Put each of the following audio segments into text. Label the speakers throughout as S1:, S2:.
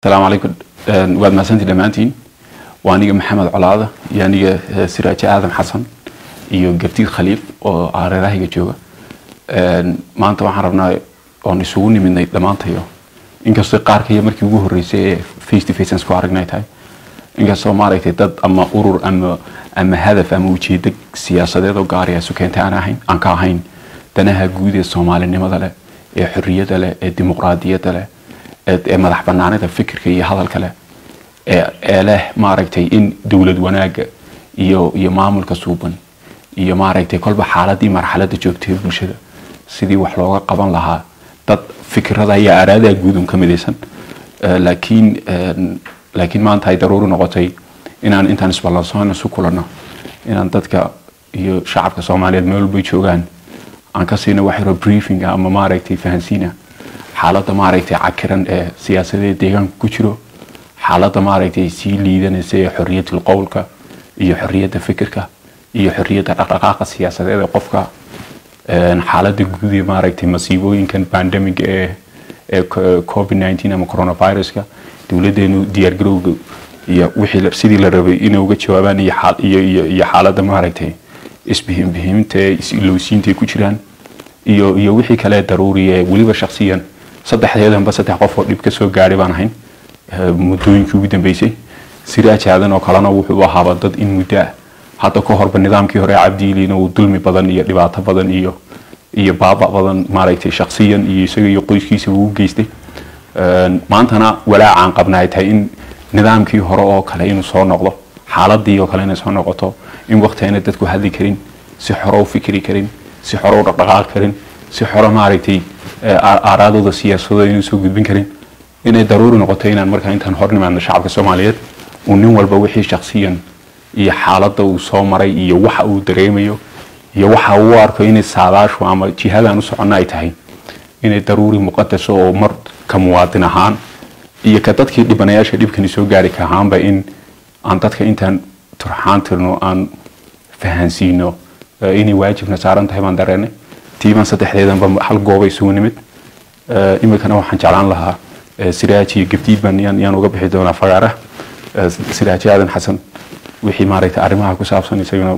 S1: asalaamu calaykum waad mahadsantii dhammaantiin waa aniga maxamed colaada iyo aniga eh, siraaje aadan xasan iyo gabtiid khaliif oo areerahayga jooga Een, maanta waxaan rabnaa oon isugu nimidnay dhammaantayo inkastoo qaarkaiyo markii ugu horreysay ee face to face aan isku aragnay tahay inkastoo maaragtay dad ama urur ama ama hadaf ama ujeedo siyaasadeed oo gaari isu keentay aan ahayn aan ka ahayn danaha guud ee soomaalinimada leh ee xorriyada leh ee dimuqraadiyadda leh ee ee madax banaanida fikirka iyo hadalka leh ee ee leh maaragtay in dowlad wanaaga iyo iyo maamulka suuban iyo maaragtay kolba xaaladii marxaladda joogtay ee bulshada sidii wax looga qaban lahaa dad fikirada iyo aaraadaha guud un ka midaysan Eh, laakiin een, laakiin maanta ay daruuri noqotay inaan intaan isballansoon isu kulanno inaan dadka iyo shacabka soomaaliyeed meel walbay joogaan aan ka siino wax yaroo briefing ah ama maaragtay fahansiina xaaladda maaragtay cakiran ee siyaasadeed deegaanka ku jiro xaaladda maaragtay sii liidanaysa ee xorriyatul qowlka iyo xorriyadda fikirka iyo xorriyadda dhaqdhaqaaqa siyaasadeed ee qofka een, xaaladda guud ee maaragtay masiibooyinkan pandemic ee ee co- covid 19 ama coronaviruska dowladeenu diyaargarowga iyo wixii la- sidii la rabay inay uga jawaabaan iyo xaal- iyo iyo iyo xaaladda maaragtay isbihinbihiminta ee is-ilowsiinta ay ku jiraan iyo iyo wixii kale daruuri ee weliba shakhsiyan saddexdeedanba saddex qof oo dhib ka soo gaadhay baan ahayn eh, muddooyinkii ugu dambeysay siraaj aadan oo kalena wuxuu ahaaba dad in muddo ah hadda ka horba nidaamkii hore ee cabdiiliina uu dulmi badan iyo dhibaato badan iyo iyo baaba badan maaragtay shakhsiyan iyo isaga iyo qoyskiisa uu u geystay Een, maantana walaacaan qabna ay tahay in nidaamkii hore oo kale inuu soo noqdo xaaladii oo kale inay soo noqoto in waqti ayna dadku hadli karin si xoro u fikri karin si xoro u dhaqdhaqaaqi karin si xoro maaragtay eh, aa- aaraadooda siyaasadooda inuu soo gudbin karin inay daruuri noqoto inaan markaa intaan hor nimaadno shacabka soomaaliyeed uu nin walba wixii shakhsiyan iyo xaaladda uu soo maray iyo waxa uu dareemayo iyo waxa uu u arko inay saadaashu ama jihadaan u soconna ay tahay inay daruuri muqadas oo mar ka muwaadin ahaan iyo ka dadkii dhibanayaasha dhibkani soo gaari ka ahaanba in aan dadka intaan turxaan tirno aan fahansiino eh, inay waajibna saaran tahay baan dareenay tiiban saddexdeedanba hal gooba isugu nimid Eh, iminkana waxaan jeclaan lahaa eh, siraaj iyo gabdiid baan yaan yaan uga bixi doonaa fagaara Eh, siraaj aadan xasan wixii maaragtay arrimaha ku saabsan isaguna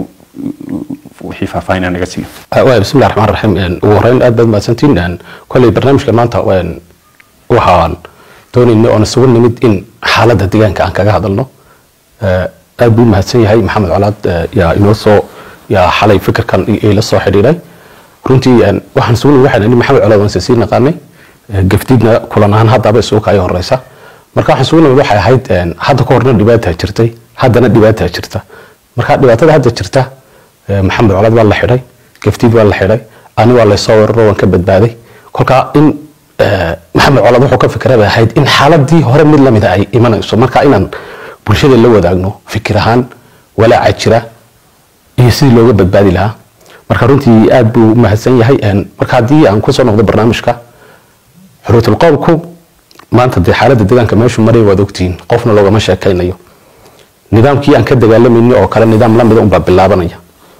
S1: wixii faahfaahin aan naga siiyo
S2: waay bismi llahi raxmaan raxiim Een, ugu horeyn aad baad mahadsantiin Een, kolley barnaamijka maanta een, waxaan doonayna oon isugu nimid in xaaladda deegaanka aan kaga hadalno Ee, aad buu mahadsan yahay maxamed colaad ee, yaa inoo soo yaa xalay fikirkan i- ila soo xidhiidhay runtii een, waxaan isugu nimid waxaan nihi maxamed colaad waan sii naqaanay Ee, gafdiidna kulan ahaan haddaba isugu kaayo horeysa marka waxaan isugu nimid waxay ahayd een, hadda ka horna dhibaataa jirtay haddana dhibaataa jirta marka dhibaatada hadda jirta ee, maxamed colaad waa la xidhay gaftiid waa la xidhay ani waa laysoo weeraro waan ka badbaaday kolka in ee, maxamed colaad wuxuu ka fikra bay ahayd in xaaladii hore mid lamida ay imanayso marka inaan bulshada la wadaagno fikir ahaan walaaca jira iyo sidii looga badbaadi lahaa marka runtii aad buu u mahadsan yahay Een, marka haddii aan kusoo noqdo barnaamijka xurriyatul qowlku maanta dee xaaladda deegaanka meeshu maray waad ogtihiin qofna loogama sheekaynayo nidaamkii aan ka dagaalamayni oo kale nidaam lamida unbaa bilaabanaya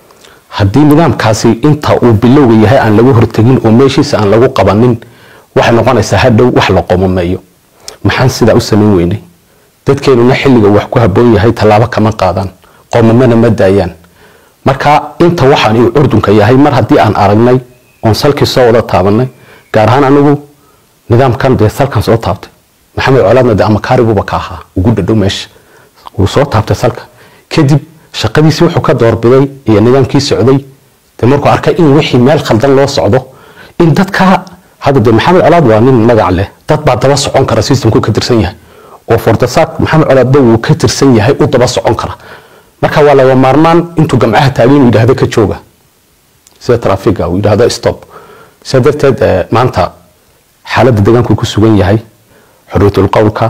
S2: haddii nidaamkaasi inta uu bilowga yahay aan lagu hortegin oo meeshiisa aan lagu qabanin waxay noqonaysaa hadhow wax la qomameeyo maxaan sidaa u samayn weynay dadkeenuna xilliga wax ku habboon yahay tallaabo kama qaadaan qoomamana ma daayaan marka inta waxaan uu curdunka yahay mar haddii aan aragnay oon salkii soo wada taabanay gaar ahaan anigu nidaamkan dee salkan soo taabtay maxamed colaadna dee amakaariguba ka ahaa ugu dhadhow meesha wuu soo taabtay salka kadib shaqadiisii wuxuu ka doorbiday iyo nidaamkii socday dee markuu arkay in wixii meel khaldan loo socdo in dadka hadda dee maxamed colaad waa nin magac leh dad baa daba socon kara systemku ka tirsan yahay oo fordasaak maxamed colaadba wuu ka tirsan yahay u daba socon kara marka waa laga maarmaan intuu gamcaha taagay inuu yidhaahdo ka jooga sida trafiga uu yidhaahdo stop sidaa darteed eh, maanta xaaladda deegaanku ku sugan yahay xorriyatul qowlka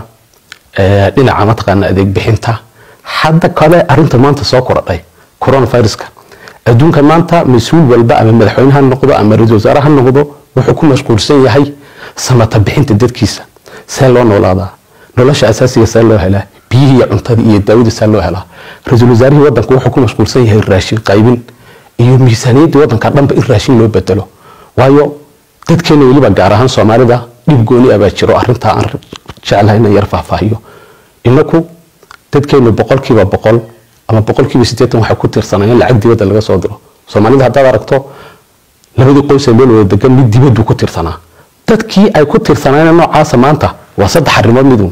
S2: eh, dhinaca mataqaana adeeg bixinta hadda kale arinta maanta soo korodhay coronaviruska adduunka maanta mas-uul walba ama madaxweyne ha noqdo ama ra-iisul wasaare ha noqdo wuxuu ku mashquulsan yahay samata bixinta dadkiisa see loo noolaadaa nolosha asaasiga see loo helaa biyihii iyo cuntadii iyo daawada see loo helaa ra-iisul wasaarihii wadanka wuxuu ku mashquulsan yahay raashin qaybin iyo miisaaniyaddii wadanka dhanba in raashin loo bedelo waayo dadkeena weliba gaar ahaan soomaalida dhib gooni abaa jiro arintaa aan jeclahay inaan yar faahfaahiyo inaku dadkeenu boqolkiiba boqol ama boqolkiiba sideetan waxay ku tirsanayeen lacag dibadda laga soo diro soomaalida haddaad aragto labadii qoysa meel wada degan mid dibaddu ku tirsanaa dadkii ay ku tirsanaayeen noocaasa maanta waa saddex arrimood miduun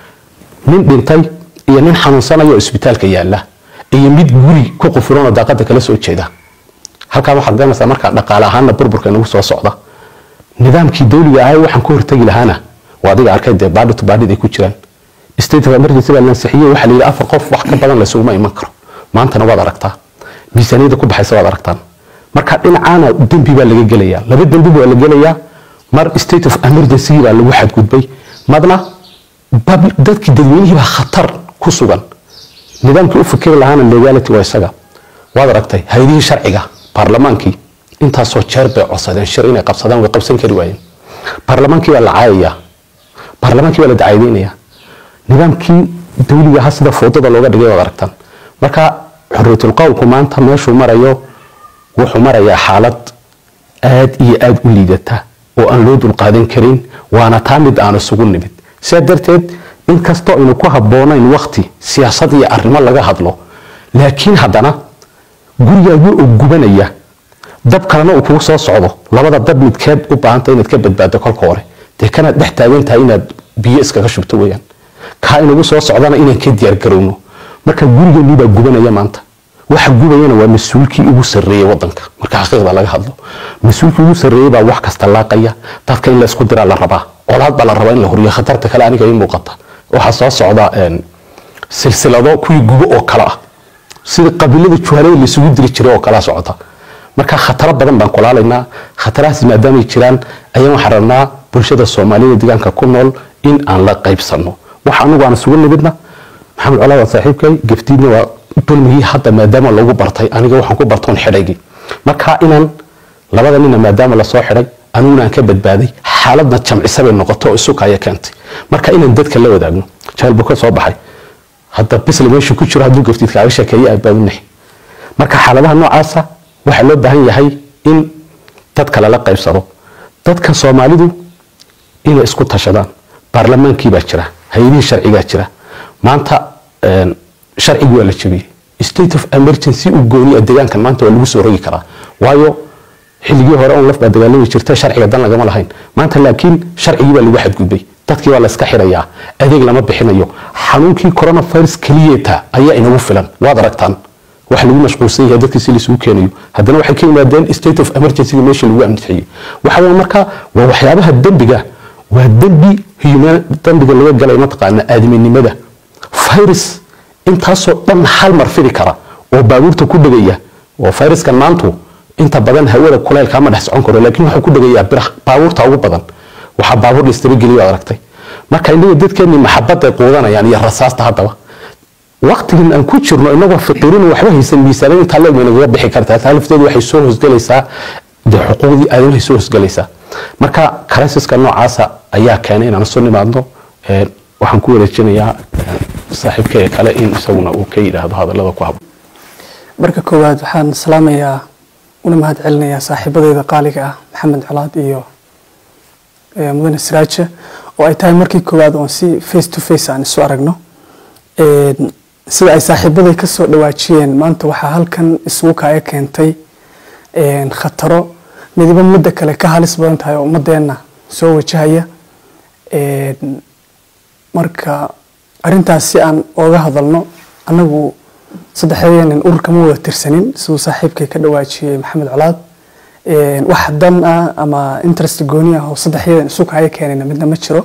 S2: nin dhintay iyo nin xanuunsanaya oo isbitaalka yaala iyo mid guri ku qufuran oo daaqada kala soo jeeda halkaa waxaad garanaysaa markaa dhaqaale ahaanna burburka inagu soo socda nidaamkii dawliga ahay waxaan ka hortegi lahaana waa adiga arkay dee baadhi to baadhid ay ku jiraan state of emergency baa lansixiyey waxaa la yidhi afar qof wax ka badan laysuguma iman karo maantana waad aragtaa miisaaniyadda ku baxaysa waad aragtaan marka dhinacaana dembi baa laga gelayaa laba dembi baa la gelayaa mar state of emergency baa lagu xadgudbay madna dadkii dadweynihii baa khatar ku sugan nidaamkii u fikiri lahaana legality waa isaga waad aragtay hay-adihii sharciga baarlamaankii intaasoo jeer bay codsadeen shir inay qabsadaan way qabsan kari waayeen baarlamaankii baa la caayaya baarlamaankii baa la dacaydeynaya nidaamkii dawliga ahaa sida foodada looga dhigay waad aragtaan marka xorriyatul qowlku maanta meeshuu marayo wuxuu marayaa xaalad aad iyo aad u liidata oo aan loo dulqaadan karin waana taa mid aan isugu nimid sidaa darteed inkastoo aynu ku habboonayn wakti siyaasad iyo arrimo laga hadlo laakiin haddana gurigaagii oo gubanaya dab kalena uu kugu soo socdo labada dab midkeed u baahanta inaad ka badbaado kolka hore dee kanaad dhex taagan tahay inaad biyo iskaga shubto weyaan kaa inagu soo socdana inaan ka diyaargarowno marka gurigeenii baa gubanaya maanta waxa gubayana waa mas-uulkii ugu sarreeyey wadanka marka xaqiiqda laga hadlo mas-uulkii ugu sarreeyey baa wax kasta laaqaya dadka in la isku diraa la rabaa colaad baa la rabaa in la horiyo khatarta kale aniga ii muuqata waxaa soo socda silsilado kuwii gubo oo kale ah sida qabiilada juhalada laisugu diri jiray oo kalea socota marka khataro badan baan kulaalaynaa khatarahaas maadaamay jiraan ayaan waxaan rabnaa bulshada soomaalida deegaanka ku nool in aan la qaybsano waxa anigu aan isugu nimidna maxamed colaad waa saaxiibkay gaftiidna waa dulmigii hadda maadaama lagu bartay aniga waxaan ku bartoon xidhaygii marka inaan labada nina maadaama lasoo xidhay aniguna aan ka badbaaday xaaladna jamcisa bay noqoto oo isukaya keentay marka inaan dadka la wadaagno jahel buu ka soo baxay hadda bisle meeshuu ku jiro hadduu gaftiid kaaga sheekeeye aabaabunahy marka xaaladaha noocaasa waxaa loo baahan yahay in dadka lala qaybsado dadka soomaalidu inay isku tashadaan baarlamaankii baa jira hay-adihii sharcigaa jira maanta sharcigi waa la jebiyey state of emergency u gooniya deegaankan maanta waa lagu soo rogi karaa waayo xilligii hore on laf baa dagaalami jirta sharciga dan lagama lahayn maanta laakiin sharcigii baa lagu xadgudbay dadkii baa layska xirayaa adeeg lama bixinayo xanuunkii coronavirus keliyeeta ayaa inagu filan waad aragtaan wax lagu mashquulsan yahay dadkii si laisugu keenayo haddana waxay ka yimaadeen state of emergency meeshii lagu amnixiyey waxa weye marka waa waxyaabaha dembiga waa dembi human dembiga laga galay mataqaana aadaminimada virus intaasoo dhan hal mar fidi kara oo baabuurta ku dhegaya oo viruskan maantu inta badan hawada kuleylka ma dhex socon karo laakiin wuxuu ku dhegayaa biraha baabuurta ugu badan waxaa baabuur laistabageliyo aragtay marka inaga dadkeeni maxabaday quudanayaan iyo rasaasta haddaba waqtigan aan ku jirno inagoo fiqirin waxba haysan miisaanan intaa leeg bay nagaga bixi kartaa taa lafteedu waxay soo hosgelaysaa dee xuquuqdii aadamahay soo hosgelaysaa marka crisis-ka noocaasa ayaa keenay inaan isu nimaadno waxaan ku wareejinayaa saaxiibkee kale in isaguna uu ka yidhaahdo hadallada ku habboon
S3: marka koowaad waxaan salaamayaa una mahad celinayaa saaxiibadeyda qaaliga ah maxamed colaad iyo mudane siraaje oo ay tahay markii koowaad oon si face to face aan isu aragno sida ay saaxiibaday ka soo dhawaajiyeen maanta waxaa halkan isugu kaaga keentay khataro midiba midda kale ka halis badan tahay oo ummadeenna soo wajahaya marka arintaas si aan ooga hadalno anagu saddexdeenan ururka ma wada tirsanin siduu saaxiibkay ka dhawaajiyey maxamed colaad wax dan ah ama interest gooni ah oo saddexyadan isu kaaga keenayna midna ma jiro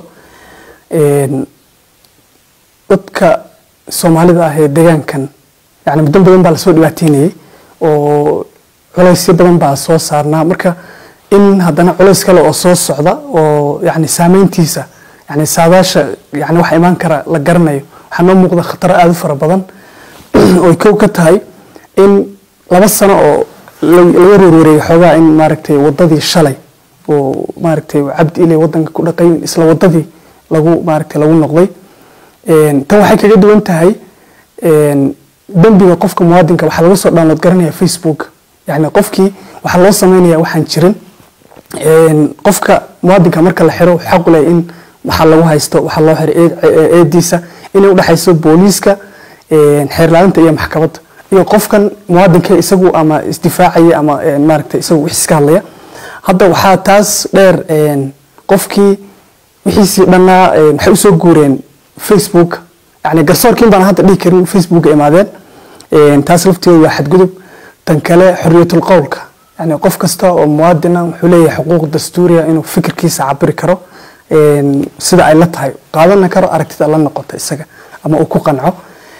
S3: dadka soomaalida ah ee deegaankan yani muddo badan baa lasoo dhibaateynayay oo culaysyo badan baa soo saarnaa marka in haddana culays kale oo soo socda oo yani saameyntiisa yani saadaasha yani waxa imaan kara la garanayo waxaa noo muuqda khataro aada u fara badan oy kow ka tahay in laba sano oo laga roorwareegay xoogaa in maaragtay wadadii shalay oo maaragtay cabdi ile wadanka ku dhaqay isla wadadii lagu maaragtay lagu noqday tan waxay kaga duwan tahay dembiga qofka muwaadinka waxaa laga soo download garanaya facebook yani qofkii waxaa loo sameynaya waxaan jirin een, qofka muwaadinka marka la xiro wuxuu xaq u leeyahay in waxaa lagu haysto waxaa loo xiray eed- ee- eediisa inay udhexayso booliiska een, xeerlaalinta iyo maxkamadda iyo qofkan muwaadinka isagu ama isdifaacaya ama een, maaragtay isagu wix iska hadlaya hadda waxaa taas dheer een, qofkii wixiisii dhannaa een, waxay usoo guureen facebook yani garsoorkiin baan hadda dhihi karin facebooka imaadeen Een, taas lafteedu waa xadgudub tan kale xorriyatul qowlka yani qof kasta oo muwaadina wuxuu leeyahay xuquuq dastuuriya inuu fikirkiisa cabiri karo een, sida ay la tahay qaadana karo aragtida la noqota isaga ama uu ku qanco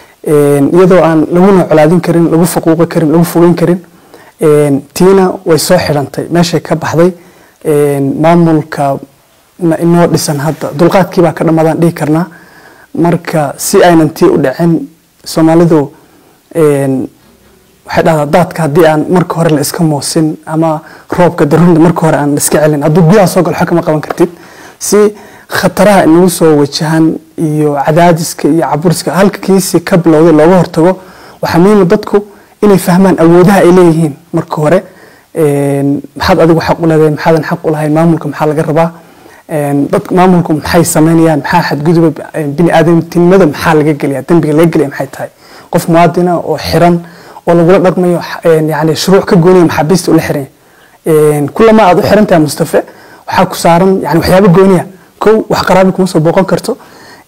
S3: Een, iyadoo aan laguna colaadin karin lagu faquuqi karin lagu fogeyn karin Een, tiina way soo xidhantay meeshay ka baxday Een, maamulka na- inoo dhisan hadda dulqaadkii baa ka dhammaadaan dhihi karnaa marka si aynan tii u dhicin soomaalidu een, waxay dhahdaa daadka haddii aan marka hore la iska moosin ama roobka darunda marka hore aan la iska celin hadduu gudaha soo galo xog kama qaban kartid si khataraha inagu soo wajahan iyo cadaadiska iyo caburiska halkiisii ka bilowday looga hortago waxaa muhiima dadku inay fahmaan awoodaha ay leeyihiin marka hore Een, maxaad adigu xaq u leedahay maxaadan xaq u lahayn maamulka maxaa laga rabaa Een, dadka maamulku maxay sameynayaan maxaa xadguduba bini aadamtinimada maxaa laga gelaya dembiga laga gelaya maxay tahay qof muwaadina oo xiran oo lagula dhaqmayo een, yani shuruuc ka gooniya maxaabiista ula xiran yahay. kulama aad u xiran tahay mustafe waxaa ku saaran yani waxyaabo gooniya kow wax qaraabi kuma soo booqan karto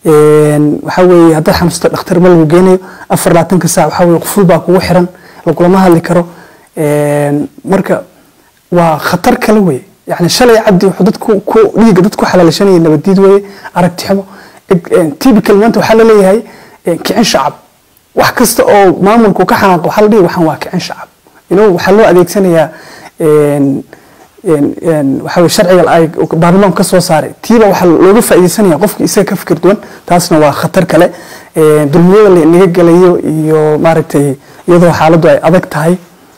S3: Een, waxaa weeye haddaad xanuusta dhakhtar ma lagu geenayo afar labaatanka saac waxaa weeye quful baa kugu xiran lagulama hadli karo Een, marka waa khatar kale weye yani shalay cabdi wuxuu dadku ku dhiiga dadku xalaalishanaya nabadiid weye aragti xumo typical maanta waxaa laleeyahay eh, kicin shacab wax kasta oo maamulku ka xanaaqo waxaa la dhihi waxaan waa kicin shacab inuu waxaa loo adeegsanayaa een, een, een, waxaa weye sharciga ay baarlamaanku ka soo saaray tiiba waxaa looga faaideysanaya qofki isaga ka fikir duwan taasna waa khatar kale Een, dulmiyada la inaga gelayo iyo maaragtay iyadoo xaaladdu ay adag tahay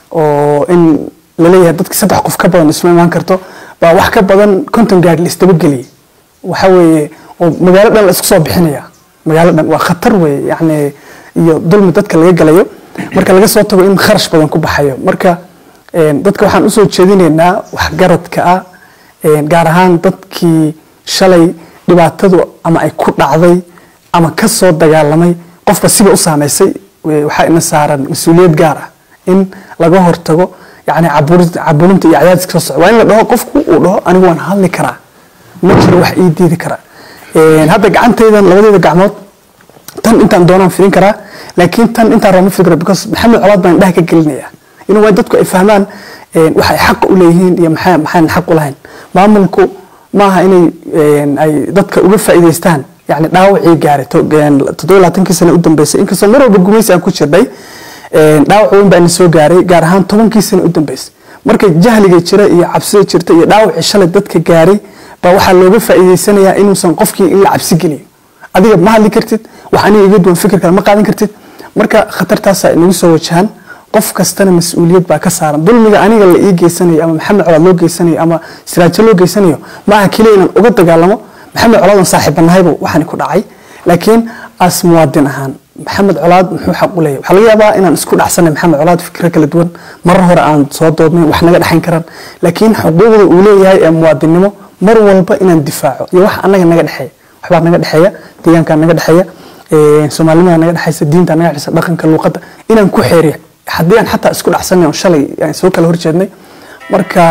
S3: oo in laleeyahay dadki saddex qof ka badan isma imaan karto baa wax ka badan konton gaadhi la isdabageliyay waxa weeye oo magaalo dhan la isku soo bixinaya magaalo dhan waa khatar weeye yacni iyo dulmi dadka laga galayo marka laga soo tago in kharash badan ku baxayo marka een, dadka waxaan usoo jeedinaynaa waxgaradka ah een, gaar ahaan dadkii shalay dhibaatadu ama ay ku dhacday ama ka soo dagaalamay qofba siba u saameysay we- waxaa ina saaran mas-uuliyad gaar ah in laga hortago yani caburi- caburinta iyo cadaadiska soo socda waa in la dhaho qofku uu dhaho anigu waan hadli karaa ma jiro wax ii diidi kara Een, hadda gacantaydan labadeeda gacmood tan intaan doonaan firin karaa laakiin tan intaan rama fikra because maxamed colaad baan indhaha ka gelinaya inuu waa dadku ay fahmaan een, waxa ay xaq u leeyihiin iyo maxaa maxaan xaq u lahayn maamulku maaha inay een, ay dadka uga faa'iidaystaan yani dhaawacii gaaray to- een, toddoba iyo labaatankii sano u dambeysay inkastoo mar walba gumaysi aan ku jirnay een, dhaawac weyn baa ina soo gaaray gaar ahaan tobankii sano u dambeysay marka jahliga jira iyo cabsida jirta iyo dhaawacii shalay dadka gaaray baa waxaa looga faa'iidaysanayaa inuusan qofkii in la cabsi geliyo adiga ma hadli kartid wax aniga iga duwan fikir kale ma qaadan kartid marka khatartaasaa inagu soo wajahan qof kastana mas-uuliyad baa ka saaran dulmiga aniga la ii geysanayo ama maxamed colaad loo geysanayo ama siraajo loo geysanayo ma aha keliya inaan uga dagaalamo maxamed colaadan saaxiibanahayba waxaan ku dhacay laakiin as muwaadin ahaan maxamed colaad muxuu xaq u leeyahay waxaa laga yaabaa inaan isku dhacsanay maxamed colaad fikiro kala duwan marar hore aan soo doodnay wax naga dhexayn karaan laakiin xuquuqda uu leeyahay ee muwaadinnimo mar walba inaan difaaco iyo wax anaga naga dhexeeya waxbaa naga dhexeeya deegaankaa naga dhexeeya ee, soomaalinimada naga dhexeysa diinta naga dhexeysa dhaqanka luuqadda inaan ku xeeriyo haddii aan xataa isku dhacsanay oo shalay aan soo kala horjeednay marka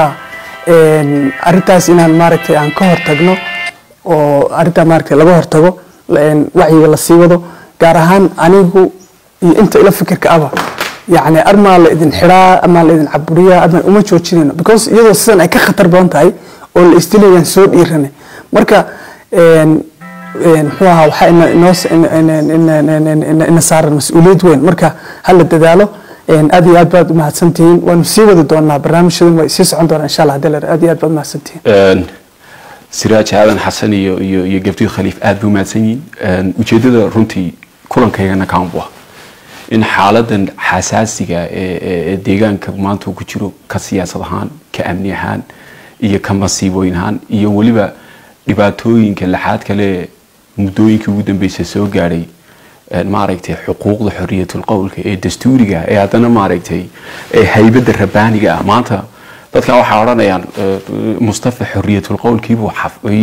S3: een, arrintaas inaan maaragtay aan ka hortagno oo arrintaa maaragtay laga hortago een, wacyiga la sii wado gaar ahaan anigu iyo inta ila fikirka aba yacni armaa la idin xidhaa amaa la idin caburiyaa amaa uma joojinayno because iyadoo sidan ay ka khatar badan tahay oo la isdilayaan soo dhiiranay marka een, een, muxuu ahaa waxaa ina inoo s- ina- ina- ina- ina- ina- ina- ina saaran mas-uuliyad weyn marka ha la dadaalo een, aad iyo aad baad umahadsantihiin waanu sii wadi doonaa barnaamijyadan way sii socon doonaa insha allah hadii la yidhahdo. aad iyo aad baad umahadsantihiin
S1: Een, siraaj aadan xasan iyo iyo iyo gabdii khaliif aad bay umahadsan yihiin Een, ujeedada runtii kulankaygana kaan bu ah in xaaladan xasaasiga ee ee- ee deegaanka maanta uu ku jiro ka siyaasad ahaan ka amni ahaan iyo ka masiibooyin ahaan iyo weliba dhibaatooyinka laxaad kale muddooyinkii ugu dambeysay soo gaadhay een, maaragtay xuquuqda xoriyatul qowlka ee dastuuriga ee haddana maaragtay ee haybadda rabbaaniga ah maanta dadkan waxaa odhanayaan mustafa xoriyatul qowlkiibuu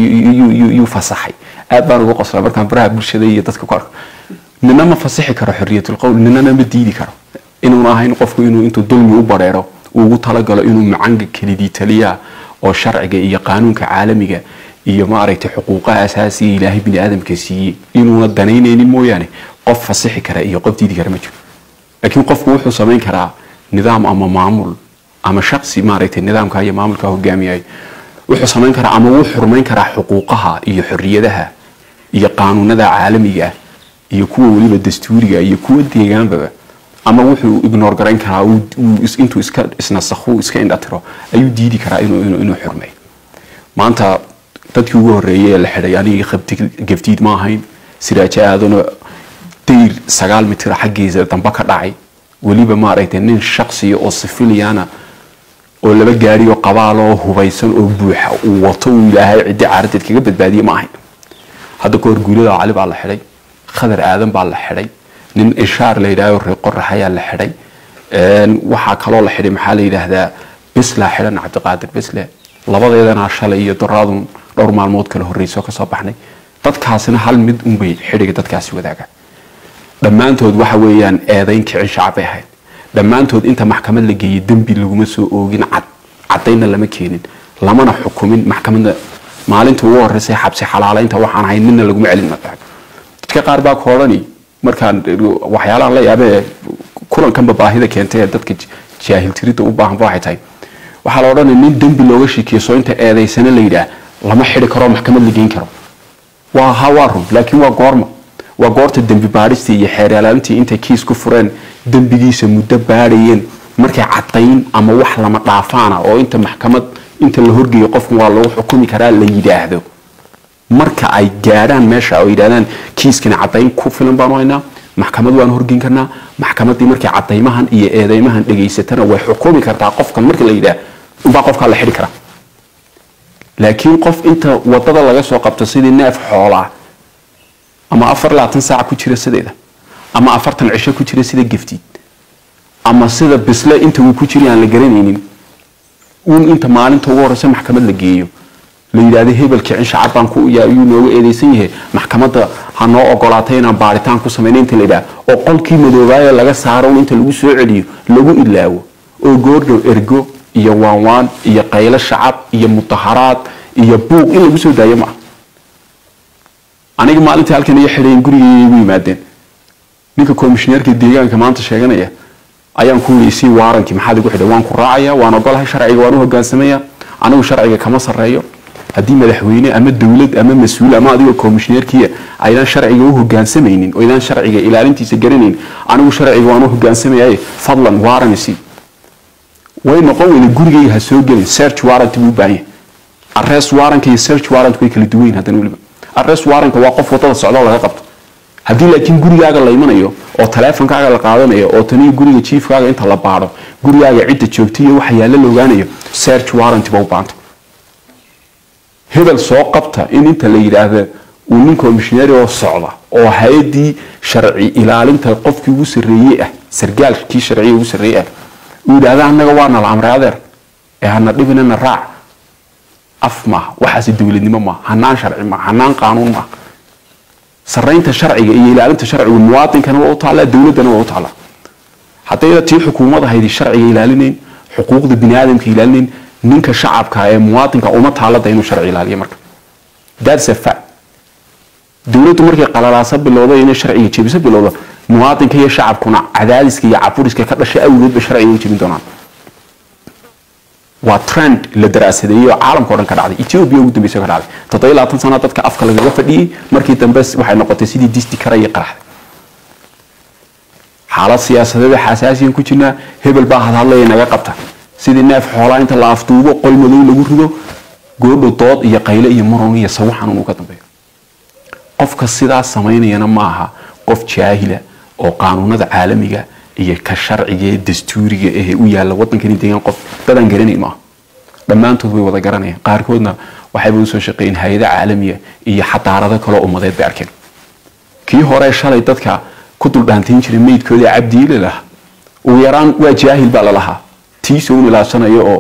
S1: yuu fasaxay aad baan ugu qosla markaan baraha bulshada iyo dadka ku arko nina ma fasixi karo xoriyatul qowl ninana ma diidi karo inuuna ahayn qofku inuu intuu dulmi u bareero uu ugu talagalo inuu macanga kelidii taliya oo sharciga iyo qaanuunka caalamiga iyo maaragtay xuquuqaha asaasiga ilaahay bini aadamka siiyey inuuna danaynaynin mooyaane qof fasixi kara iyo qof diidi kara ma jiro laakiin qofku wuxuu samayn karaa nidaam ama maamul ama shaqsi maaragtay nidaamka iyo maamulka hogaamiyayo wuxuu samayn karaa ama wuu xurmayn karaa xuquuqaha iyo xorriyadaha iyo qaanuunada caalamiga iyo kuwa weliba dastuuriga iyo kuwa deegaanbaba ama wuxuu ignore garayn karaa intuu iska isnasakhu iska indhatiro ayuu diidi karaa inuu inuu inuu xurmeeyo maanta dadkii ugu horreeyay ee la xidhay aniga gaftiid ma ahayn siraajo aadano dayr sagaal mitir xaggiisa dambe ka dhacay weliba maaragtay nin shaksiya oo sifiliana oo laba gaari oo qabaal oo hubaysan oo buuxa uu wato uu ilaahay ciddi caaradeed kaga badbaadiye ma ahayn hadda kahor guulada cali baa la xidhay khadar aadan baa la xidhay nin inshaar la yidhahdo reer qorax ayaa la xidhay waxaa kaloo la xidhay maxaa la yidhaahdaa bislaa xidhan cabdiqaadir bisle labadeedana shalay iyo doraadun dhowr maalmood kala horreysoo kasoo baxnay dadkaasina hal mid unbay xidhiga dadkaasi wadaagaan dhammaantood waxa weeyaan eedayn kicin shacab bay ahayd dhammaantood inta maxkamad la geeyey dembi laguma soo oogin cad caddaynna lama keenin lamana xukumin maxkamadda maalinta ugu horreysay xabsi xalaalaynta waxaan ahayn nina laguma celin dadka qaar baa ka odhani markaan waxyaalahan la yaabee kulankanba baahida keentay ee dadka jaahiltirida u baahanba waxay tahay waxaa la odhanaya nin dembi looga shikiyeso inta eedaysana la yidhaah lama xidi karo maxkamad la geyn karo waa ha waa run laakiin waa goorma waa goorta dembi baadhistii iyo xeeralaalintii intay kiis ku fureen dembigiisa muddo baadhayeen markay cadayn ama wax lama dhaafaana oo inta maxkamad inta la horgeeyo qofkan waa lagu xukumi karaa la yidhaahdo marka ay gaadhaan meesha oo yidhahdaan kiiskani cadayn ku filan baanu haynaa maxkamad waanu horgeyn karnaa maxkamaddii markay cadaymahan iyo eedeymahan dhegaysatana way xukumi kartaa qofkan marka la yidhaah unbaa qofkaa la xidhi karaa laakiin qof inta wadada laga soo qabto sidii neef xoolaa ama afar labaatan saaca ku jira sideeda ama afartan cisho ku jira sida geftiid ama sida bisle inta uu ku jira aan la garanaynin uun inta maalinta ugu horeysa maxkamad la geeyo la yidhaahdo hebel kicin shacab baan ku yuu nooga eedeysan yahay maxkamadda ha noo ogolaatay inaan baaritaan ku samayna inta la yidhaha oo qolkii madoobaayo laga saaro inta lagu soo celiyo lagu ilaawo oo goordhow ergo iyo waanwaan iyo qaylo shacab iyo mudaharaad iyo buuq in lagu soo daayo maaha aniga maalintii halkan iyo xidhayn gurigay igu yimaadeen ninka komishineerka deegaanka maanta sheeganaya ayaan ku yidhi sii waarankii maxaad igu xidhay waan ku raacaya waan ogolahay sharciga waan u hogaansamaya anigu sharciga kama sarreeyo haddii madaxweyne ama dowlad ama mas-uul ama adigoo komishineerkiia aydaan sharciga u hogaansamaynin oo aydaan sharciga ilaalintiisa garanayn anigu sharciga waan u hogaansamayay fadlan waaranisi way noqon weyne gurigayga ha soo gelin search warrant buu u baahan yahay arrest warrantka iyo search warrant way kala duwan yihin haddana weliba arrest warrantka waa qof wadada socdo laga qabto haddii laakiin gurigaaga la imanayo oo taleefonkaaga la qaadanayo oo taniyo guriga jiifkaaga inta la baadho gurigaaga cidda joogta iyo waxa yaalla la ogaanayo search warrant ba u baanta hebel soo qabta in inta la yidhaahda uu nin komishinari oo socda oo hay-adii sharci ilaalinta qofkii ugu sarreeyey ah sargaalkii sharciga ugu sarreeyey ah uu yidhaahda annaga waa nala amray adeer ee hana dhibinana raac af maaha waxaasi dowladnimo maaha hanaan sharci maaha hanaan qaanuun maaha saraynta sharciga iyo ilaalinta sharcigu muwaadinkana waa u taallaa dowladdana waa u taallaa haddayda tii xukuumad ahayd sharciga ilaalinayn xuquuqda bini aadamka ilaalinayn ninka shacabka ee muwaadinka uma taalada inuu sharci ilaaliyo marka that's a fact dowladdu markay qalalaasa bilowdo inay sharciga jebiso bilowdo muwaadinka iyo shacabkuna cadaadiska iyo caburiska ka dhashay awgeedba sharciga u jebin doonaan waa trend la daraasadeeyey oo caalamka o dhan ka dhacday ethiopia ugu dambeysa ka dhacday toddoba labaatan sana dadka afka lagaga fadhiyey markii dambe waxay noqotay sidii disti kara iyo qaraxday xaalad siyaasadeeda xasaasiyan ku jirnaa hebel baa hadhadlaya naga qabta sidii neef xoolaa inta la afduubo qol madow lagu rido goodho dood iyo qayle iyo muran iyo sawo xanuun uu ka dambeeyo qofka sidaas samaynayana ma aha qof jaahila oo qaanuunada caalamiga iyo ka sharciga ee dastuuriga ee u yaalla wadankani deegaan qof dadaan garanayn maaha dhammaantood way wada garanayaan qaarkoodna waxayba usoo shaqeeyeen hay-ada caalamiya iyo xadaarado kaloo ummadeed bay arkeen kii hore shalay dadka ku duldhaantayn jiray meydkooda cabdiile lahaa ugu yaraan waa jaahil baa lalahaa tiisa un ilaashanayo oo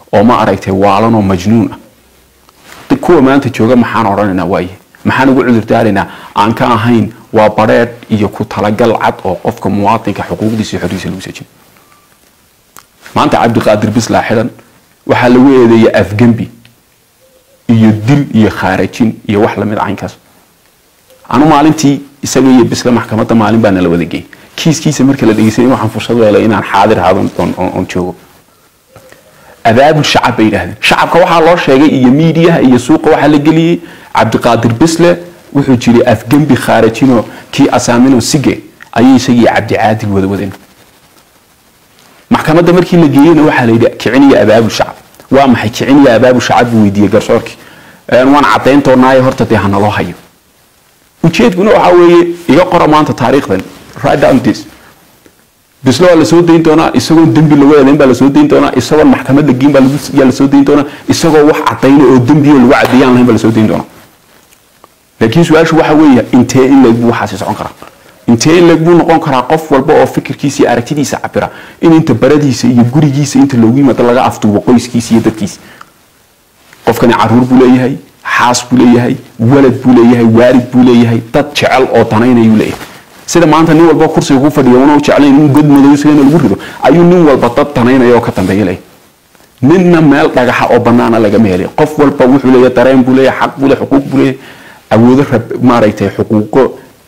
S1: oo ma aragtay waalan oo majnuun ah kuwa maanta jooga maxaan odhanaynaa waaye maxaan ugu cudurdaaraynaa aan ka ahayn waa badheedh iyo ku talagal cad oo qofka muwaadinka xuquuqdiisa iyo xorriisa lagu sajin maanta cabdiqaadir bislaa xidhan waxaa lagu eedeeya afgembi iyo dil iyo khaarajin iyo wax lamid caynkaas anu maalintii isaga iyo bisla maxkamadda maalin baa nala wada geeyay kiiskiisa marka la dhegeysanay waxaan fursad u helay inaan xaadir ahaado oon joogo abaabul shacab bay yidhaahdeen shacabka waxaa loo sheegay iyo miidiyaha iyo suuqa waxaa la geliyey cabdiqaadir bisle wuxuu jiray afgembi khaarajino kii asaamino sige ayay isagii cabdicaadil wada wadeen maxkamadda markii la geeyeyna waxaa la yidhi kiciniya abaabul shacab waa maxay kiciniya abaabul shacab buu weydiiyey garsoorkii waan caddayn doonaayo horta dee hanaloo hayo ujeedkuna waxaa weeye iga qora maanta taariikhdan right down this bislo waa lasoo dayn doonaa isagoon dembi lagu eedayn baa lasoo dayn doonaa isagoon maxkamad la geyn baa yaa lasoo dayn doonaa isagoo wax cadayna oo dembiyo lagu cadeeyaan lahayn baa lasoo dayn doonaa laakiin su-aashu waxa weeye intee in leeg buu waxaasi socon karaa intee in leeg buu noqon karaa qof walba oo fikirkiisa iyo aragtidiisa cabira in inta baradiisa iyo gurigiisa inta loogu yimaado laga afduubo qoyskiisa iyo dadkiisa qofkani caruur buu leeyahay xaas buu leeyahay walad buu leeyahay waalid buu leeyahay dad jecel oo danaynayuu leeyahay sida maanta nin walba kursiga ku fadhiya una jeclayn in god madow isagana lagu rido ayuu nin walba dad danaynaya oo ka dambeeya leeyahay ninna meel dhagaxa oo banaana lagama helay qof walba wuxuu leeyahay dareen buu leeyahay xaq buu leeyahay xuquuq buu leeyahay awoodo rab maaragtay xuquuqo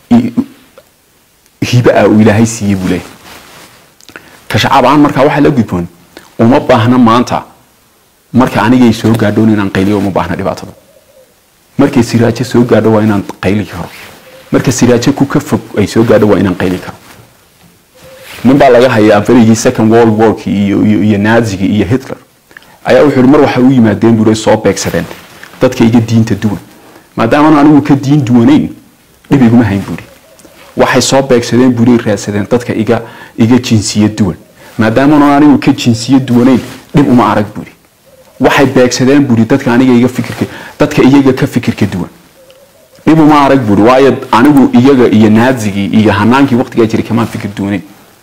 S1: hibe ah uu ilaahay siiyey buu leeyahay ka shacab ahaan markaa waxaa la gudboon uma baahna maanta marka anigay soo gaadhoon inaan qayliyo uma baahna dhibaatada markay siraajo soo gaadho waa inaan qayli karo marka siraajo ku ka fog ay soo gaadho waa inaan qayli karo nin baa laga hayaa berigii second world warki iyo iyo iyo naazigi iyo hitler ayaa wuxuu mar waxa u yimaadeen buu soo beegsadeen dadka iga diinta duwan maadaama anigu ka diin duwanayn dhib iguma hayn buuri waxay soo beegsadeen buuri raadsadeen dadka iga iga jinsiyad duwan maadaama anigu ka jinsiyad duwanayn dhib uma arag buuri waxay beegsadeen buuri dadka aniga iga fikirka dadka iyaga ka fikirka duwan dhib uma arag buuri waayo anigu iyaga iyo naazigii iyo hanaankii waqtigaa jiray kamaan fikir duwanayn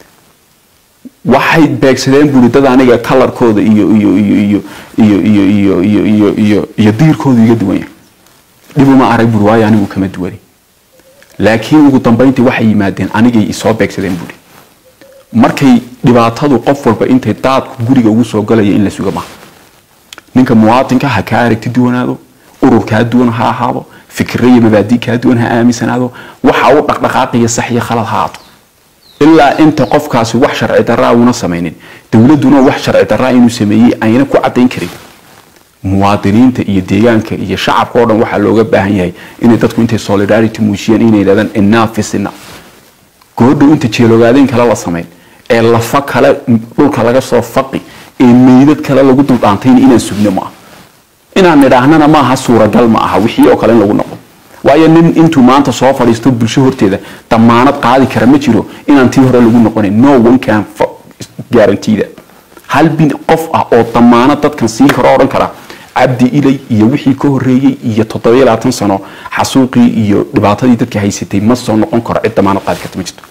S1: waxay beegsadeen buuri dad aniga kalarkooda iyo iyo iyo iyo iyo iyo iyo iyo iyo iyo iyo diirkooda iga duwan yahay dhib uma arag buuri waayo anigu kama duwanay laakiin ugu dambayntii waxay yimaadeen anigay isoo beegsadeen buuri markay dhibaatadu qof walba intay daadku guriga ugu soo galaya in la suga maaha ninka muwaadinka ha kaa aragti duwanaado urur kaa duwan ha ahaado fikira iyo mabaadi kaa duwan ha aaminsanaado waxa u dhaqdhaqaaqaya sax iyo khalad ha aato ilaa inta qofkaasi wax sharci daraa una samaynin dowladuna wax sharci daraa inuu sameeyey ayna ku cadayn karin muwaadiniinta iyo deegaanka iyo shacabka oo dhan waxaa looga baahan yahay inay dadku intay solidarity muujiyaan inay yidhahdaan enough is enough goodhow inta jeelogaadeyn kale la samayn ee lafa kale dhulka laga soo faqi ee meydad kale lagu duldhaantayna inaan sugno maaha inaan nidhaahnana maaha suuragal ma aha wixii oo kale in lagu noqo waayo nin intuu maanta soo fadhiisto bulsho horteeda damaanad qaadi kara ma jiro inaan tii hore lagu noqonayn no one can guarantee hal bin qof ah oo damaanad dadkan siin karo odhan kara cabdi ilay iyo wixii ka horeeyey iyo toddobiyo labaatan sano xasuuqii iyo dhibaatadii dadka haysatay ma soo noqon karo cid damaanad qaadi karta ma jirto